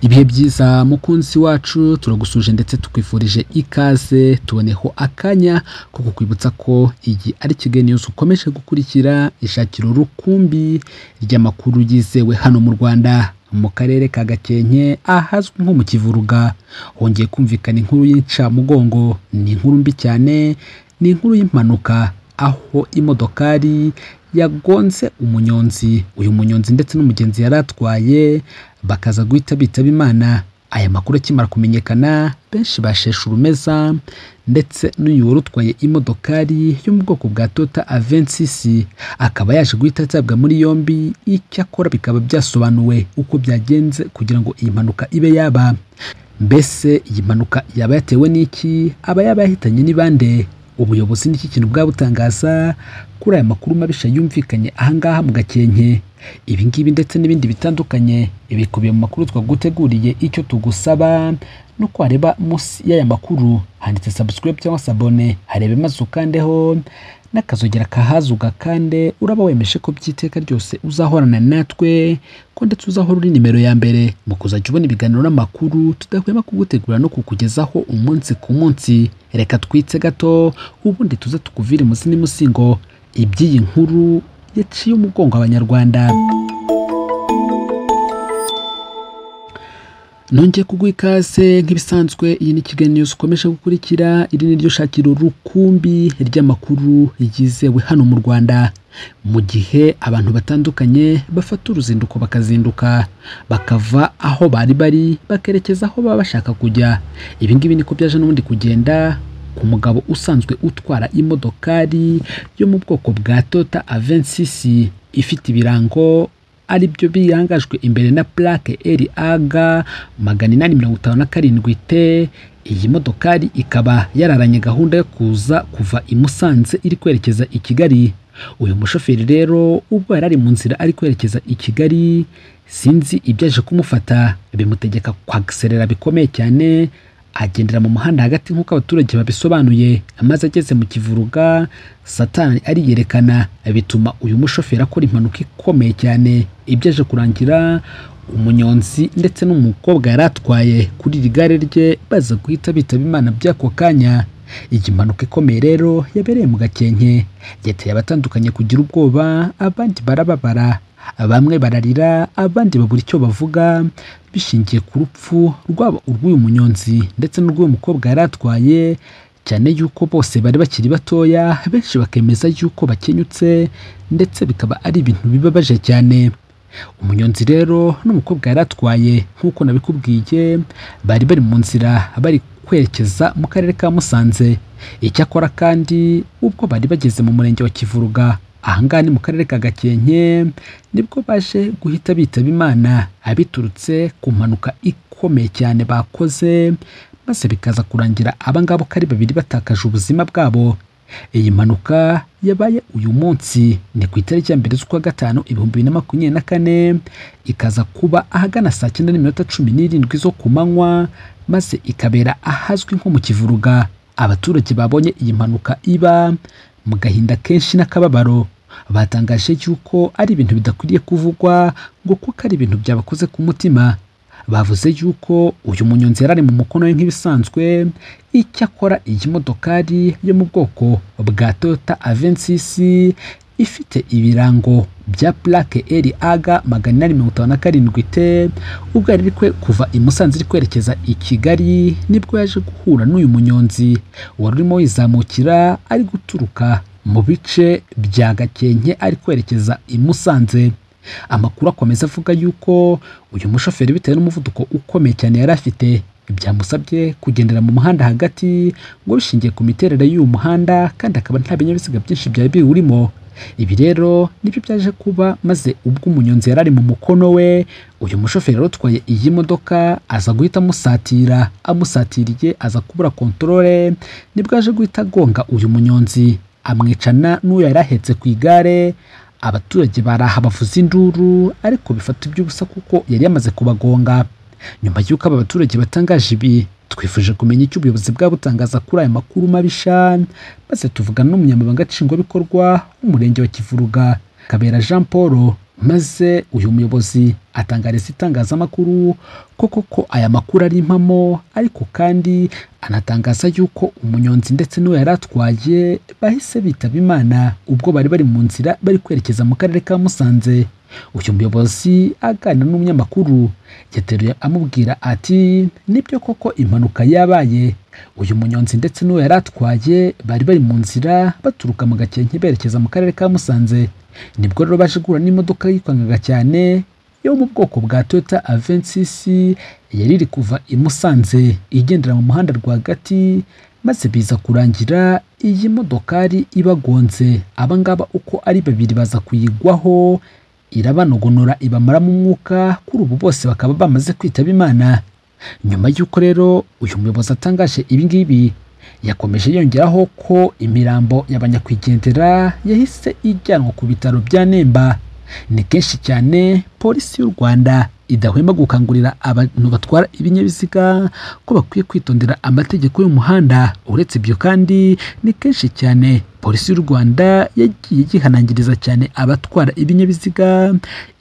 ibihe byiza mukunzi wacu turagusuje ndetse tukwifurije ikaze tuboneho akanya ko kukwibutsa ko iyi ari Kigali News ukomeje gukurikira ishakiro rukumbi ry'amakuru yizewe hano mu Rwanda mu karere ka Gakenke ahazwi nko mu Kivuruga hongeye kumvikana inkuru y'incamugongo ni inkuru mbi cyane ni inkuru y'impanuka aho imodokari yagonze umunyonzi uyu munyonzi ndetse n'umugenzi yari atwaye bakaza guhita bitaba imana aya makuru akimara kumenyekana benshi basheshe urumeza ndetse n'uyu wari utwaye imodokari yo mu bwoko bwa Toyota Avensisi akaba yaje guhita atabwa muri yombi icyo akora bikaba byasobanuwe uko byagenze kugira ngo iyi mpanuka ibe yaba mbese iyi mpanuka yaba yatewe n'iki aba yaba yahitanye ni bande ubuyobozi n'iki kintu bwabutangaza kuri aya makuru mabisha yumvikanye ahangaha mu gakenke ibi ngibi ndetse n'ibindi bitandukanye bikubiye mu makuru twaguteguriye icyo tugusaba no wareba munsi y'aya makuru handitse subscribe cyangwa se abone harebe maze ukandeho n'akazogera kahazi ugakande uraba wemeje ko by'iteka ryose uzahorana natwe ko ndetse uzahora uri nimero ya mbere mu kuzajya ubona ibiganiro n'amakuru tudahwema kugutegura no kukugezaho umunsi ku munsi reka twitse gato ubundi tuze tukuvire munsi n'imusingo iby'iyi nkuru yaciye umugongo abanyarwanda nongeye kuguha ikaze nk'ibisanzwe iyi ni kigali news ukomeje gukurikira iri ni ryo shakiro rukumbi ry'amakuru yizewe hano mu rwanda mu gihe abantu batandukanye bafata uruzinduko bakazinduka bakava aho bari bari bakerekeza aho baba bashaka kujya ibi ngibi niko byaje n'ubundi kugenda ku mugabo usanzwe utwara imodokari yo mu bwoko bwa Toyota Avensisi ifite ibirango ari byo birangajwe imbere na plaque RAG magana inani mirongo itanu na karindwi te iyi modokari ikaba yararanye gahunda yo kuza kuva i Musanze iri kwerekeza i Kigali uyu mushoferi rero ubwo yari ari mu nzira ari kwerekeza i Kigali sinzi ibyaje kumufata bimutegeka kwagiserera bikomeye cyane agendera mu muhanda hagati nk'uko abaturage babisobanuye amaze ageze mu kivuruga satani ariyerekana bituma uyu mushoferi akora impanuka ikomeye cyane ibyaje kurangira umunyonzi ndetse n'umukobwa yari atwaye kuri iri gare rye baza guhita bitaba imana by'ako kanya iyi mpanuka ikomeye rero yabereye mu gakenke yateye abatandukanye kugira ubwoba abandi barababara bamwe bararira abandi babura icyo bavuga bishingiye ku rupfu rwaba urw'uyu munyonzi ndetse n'urw'uyu mukobwa yari atwaye cyane yuko bose bari bakiri batoya benshi bakemeza yuko bakenyutse ndetse bikaba ari ibintu bibabaje cyane umunyonzi rero n'umukobwa yari atwaye nk'uko nabikubwiye bari bari mu nzira bari kwerekeza mu karere ka musanze icyakora kandi ubwo bari bageze mu murenge wa kivuruga ahangaha ni mu karere ka gakenke nibwo baje guhita bitaba imana abiturutse ku mpanuka ikomeye cyane bakoze maze bikaza kurangira abangabo ko ari babiri batakaje ubuzima bwabo iyi mpanuka yabaye uyu munsi ni ku itariki ya mbere z'ukwa gatanu ibihumbi bibiri na makumyabiri na kane ikaza kuba ahagana saa cyenda n'iminota cumi n'irindwi zo ku manywa maze ikabera ahazwi nko mu kivuruga abaturage babonye iyi mpanuka iba mu gahinda kenshi n'akababaro batangaje yuko ari ibintu bidakwiriye kuvugwa ngo kuko ari ibintu byabakoze ku mutima bavuze yuko uyu munyonzi yari ari mu mukono we nk'ibisanzwe icyakora iyi modokari yo mu bwoko bwa Toyota Avensisi ifite ibirango bya plaque RAG magana inani mirongo itanu na karindwi te ubwo yari kwe kuva i Musanze iri kwerekeza i Kigali nibwo yaje guhura n'uyu munyonzi wari urimo yizamukira ari guturuka mu bice bya Gakenke ari kwerekeza i Musanze amakuru akomeza avuga yuko uyu mushoferi bitewe n'umuvuduko ukomeye cyane yari afite byamusabye kugendera mu muhanda hagati ngo bishingiye ku miterere y'uyu muhanda kandi akaba nta binyabiziga byinshi byari biwurimo ibi rero nibyo byaje kuba maze ubwo umunyonzi yari ari mu mukono we uyu mushoferi rero utwaye iyi modoka aza guhita amusatira amusatiriye aza kubura kontorore nibwo aje guhita agonga uyu munyonzi amwicana n'uwo yari ahetse ku igare abaturage baraha bavuza induru ariko bifata iby'ubusa kuko yari yamaze kubagonga nyuma y'uko aba baturage batangaje ibi twifuje kumenya icyo ubuyobozi bwabutangaza kuri aya makuru mabisha maze tuvugana n'umunyamabanga nshingwabikorwa w'umurenge wa kivuruga kabera jean paul maze uyu muyobozi atangariza itangazamakuru ko koko aya makuru ari impamo ariko kandi anatangaza yuko umunyonzi ndetse n'uwo yari atwaye bahise bitaba imana ubwo bari bari mu nzira bari kwerekeza mu karere ka musanze uyu muyobozi aganira n'umunyamakuru yateruye amubwira ati nibyo koko impanuka yabaye uyu munyonzi ndetse n'uwo yari atwaye bari bari mu nzira baturuka mu gakenke berekeza mu karere ka musanze nibwo rero baje guhura n'imodoka yikwangaga cyane yo mu bwoko bwa toyota avensisi yari iri kuva i musanze igendera mu muhanda rwagati maze biza kurangira iyi modokari ibagonze abangaba uko ari babiri baza kuyigwaho irabanogonora ibamaramo umwuka kuri ubu bose bakaba bamaze kwitaba imana nyuma y'uko rero uyu muyobozi atangaje ibingibi yakomeje yongeraho ko imirambo y'abanyakwigendera yahise ijyanwa ku bitaro bya nemba ni kenshi cyane polisi y'u rwanda idahwema gukangurira abantu batwara ibinyabiziga ko bakwiye kwitondera amategeko y'umuhanda uretse ibyo kandi ni kenshi cyane polisi y'u rwanda yagiye yihanangiriza cyane abatwara ibinyabiziga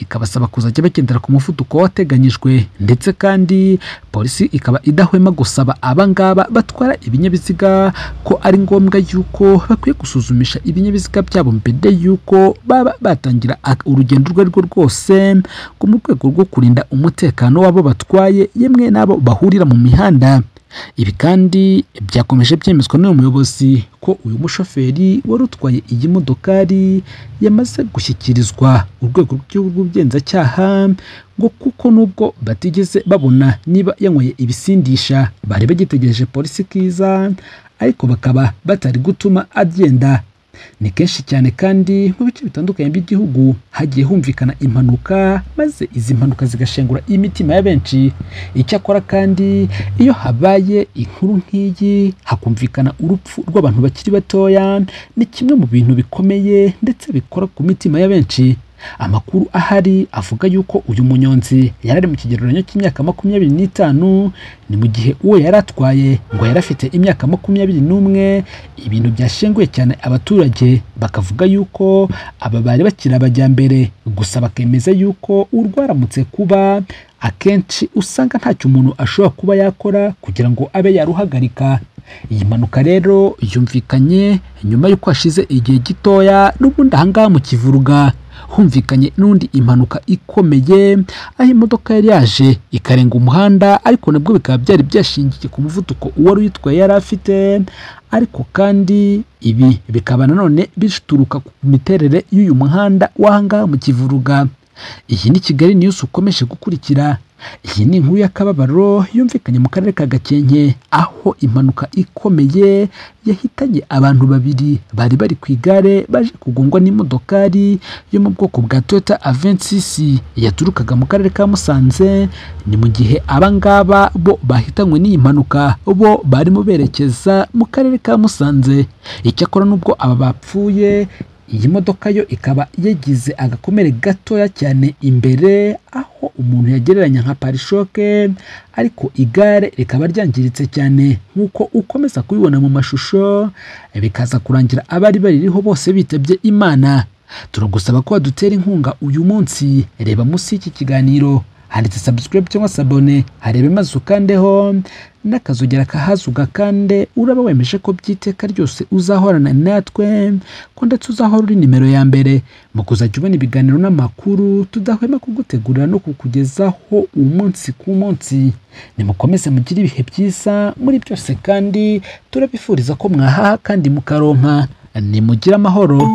ikabasaba kuzajya bagendera ku muvuduko wateganyijwe ndetse kandi polisi ikaba idahwema gusaba abangaba batwara ibinyabiziga ko ari ngombwa yuko bakwiye gusuzumisha ibinyabiziga byabo mbere y'uko baba batangira urugendo urwo ari rwo rwose ngo mu rwego rwo kurinda umutekano w'abo batwaye yemwe n'abo bahurira mu mihanda ibi kandi byakomeje byemezwa n'uyu muyobozi ko uyu mushoferi wari utwaye iyi modokari yamaze gushyikirizwa urwego rw'igihugu rw'ubugenzacyaha ngo kuko nubwo batigeze babona niba yanyweye ibisindisha bari bagitegereje polisi kiza ariko bakaba batari gutuma agenda ni kenshi cyane kandi mu bice bitandukanye by'igihugu hagiye humvikana impanuka maze izi mpanuka zigashengura imitima ya benshi icyakora kandi iyo habaye inkuru nk'iyi hakumvikana urupfu rw'abantu bakiri batoya ni kimwe mu bintu bikomeye ndetse bikora ku mitima ya benshi amakuru ahari avuga yuko uyu munyonzi yari ari mu kigereranyo cy'imyaka makumyabiri n'itanu ni mu gihe uwo yari atwaye ngo yari afite imyaka makumyabiri n'umwe ibintu byashenguye cyane abaturage bakavuga yuko aba bari bakiri abajyambere gusa bakemeza yuko urwaramutse kuba akenshi usanga ntacyo umuntu ashobora kuba yakora kugira ngo abe yaruhagarika iyi mpanuka rero yumvikanye nyuma y'uko hashize igihe gitoya n'ubundi ahangaha mu kivuruga humvikanye n'undi impanuka ikomeye aho imodoka yari yaje ikarenga umuhanda ariko nabwo bikaba byari byashingiye ku muvuduko uwari uyitwaye yari afite ariko kandi ibi bikaba nanone bituruka ku miterere y'uyu muhanda w'ahangaha mu kivuruga iyi ni kigali news ukomeje gukurikira iyi ni inkuru y'akababaro yumvikanye mu karere ka gakenke aho impanuka ikomeye yahitanye abantu babiri bari bari ku igare baje kugongwa n'imodokari yo mu bwoko bwa toyota avensisi yaturukaga mu karere ka musanze ni mu gihe abangaba bo bahitanywe n'iyi mpanuka bo barimo berekeza mu karere ka musanze icyakora n'ubwo aba bapfuye iyi modoka yo ikaba yagize agakomere gatoya cyane imbere aho umuntu yagereranya nka parishoke ariko igare rikaba ryangiritse cyane nk'uko ukomeza kubibona mu mashusho bikaza kurangira abari baririho bose bitabye imana turagusaba ko wadutera inkunga uyu munsi reba munsi y'iki kiganiro handitse subscribe cyangwa sabone harebe maze ukandeho n'akazogera kahazi ugakande uraba wemeje ko by'iteka ryose uzahorana natwe ko ndetse uzahora uri nimero ya mbere mu kuzajya ubona ibiganiro n'amakuru tudahwema kugutegurira no kukugezaho umunsi ku munsi nimukomeze mugire ibihe byiza muri byose kandi turabifuriza ko mwahaha kandi mukaronka nimugire amahoro